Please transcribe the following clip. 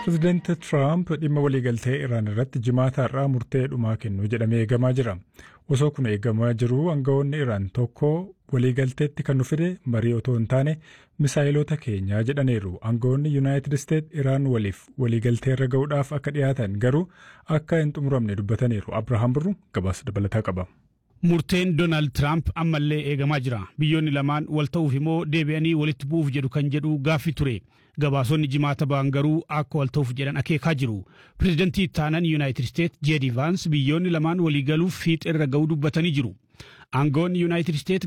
Pireezidaanti Tiraamp dhimma waliigaltee Iraan irratti jimaata har'aa murtee dhumaa kennu jedhamee eegamaa jira. Osoo kun eegamaa jiruu aangawoonni Iraan tokko waliigalteetti kan nu fide marii otoo hin taane misaayilota keenyaa jedhaniiru. Aangawoonni Yuunaayitid Isteet Iraan waliif waliigaltee irra ga'uudhaaf akka dhiyaatan garuu akka hin xumuramne dubbataniiru. Abrahaam Birru gabaasa dabalataa qaba. Murteen Doonaald Tiraamp ammallee eegamaa jira. Biyyoonni lamaan wal ta'uuf immoo deebi'anii walitti bu'uuf jedhu kan jedhu gaaffii ture. Gabaasonni jimaata ba'an garuu akka wal ta'uuf jedhan akeekaa jiru. Pireezidantii taanan Yuunaayitid Isteet Jeedi Vaans biyyoonni lamaan waliigaluuf fiixee irra ga'uu dubbatanii jiru. Aangawoonni Yuunaayitid Isteet